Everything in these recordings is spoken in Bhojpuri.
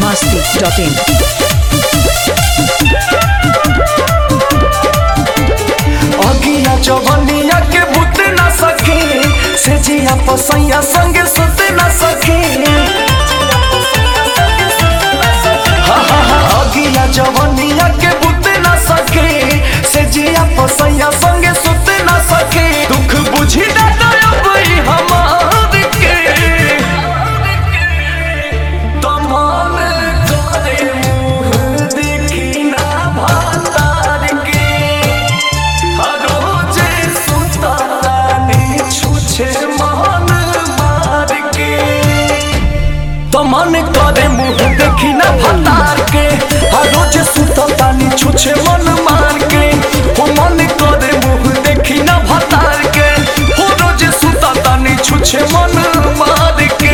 masti.in. अगिया जवनिया के बुत न सके से जिया पसैया संगे सुत न सके हा, हा, हा, अगिया जवनिया के बुत न सके से जिया पसैया संगे सुत न सके दुख बुझी ना दयबई हमार के तमाम करे मुँह देखी ना भातार के रोजे सुतानी छुछे मन मार के तो मन करे मुंह देखी ना भतार के हर रोज सुतानी छुछे मन मार के हो मन करे मुंह देखी ना भतार के हो रोज सुतानी छुछे मन मार के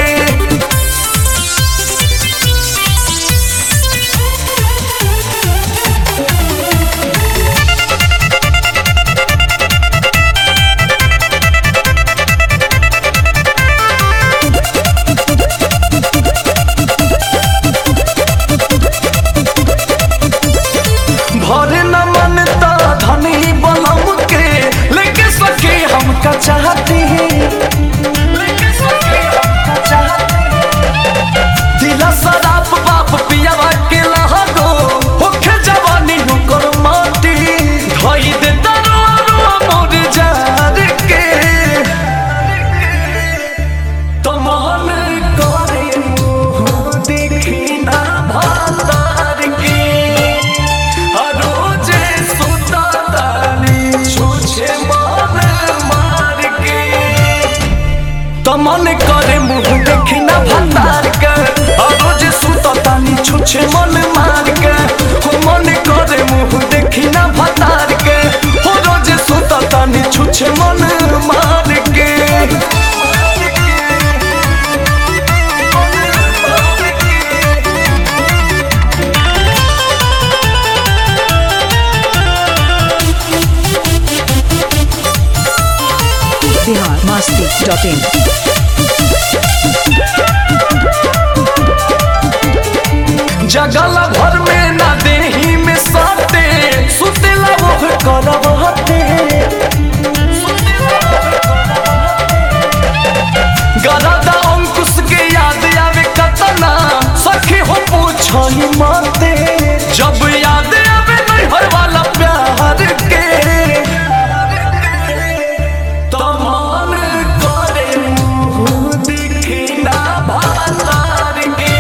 भरे न मनता धनी बलम के लेके सके हमका चाहती है लेके सके हमका चाहती है दिला शराब बाप पियावा के लहगो होखे जवानी हुकर माटी धई दे दरवा मोर जार के तमान करे मुँह देखी ना भातार के रोजे सुतानी छुछे मन मार के तमन करे मुंह देखी ना भतार के रोजे सुतानी छुछे मन मार के हो मन करे मुंह देखी ना भतार के हो रोजे सुतानी छुछे मन मार के Bihar masti.in. जगल भर में ना देही में साटे सुतेला वो करब हते गरदा अंकुश के याद आवे कतना सखी हो पूछही माते जब याद आवे नैहर वाला प्यार के तमान करे मुँह दिखी ना भातार के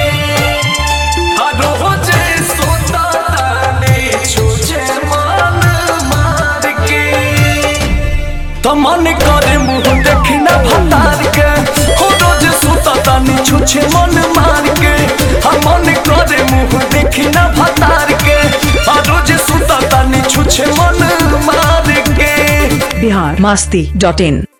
रोजे सुतानी छुछे मन मार के तमन करे मुंह देखी ना भतार के हो रोज सुतानी छुछे मन मार के हम मन करे मुंह देखी ना भतार के आ रोज सुतानी छुछे मन मार के Bihar masti.in.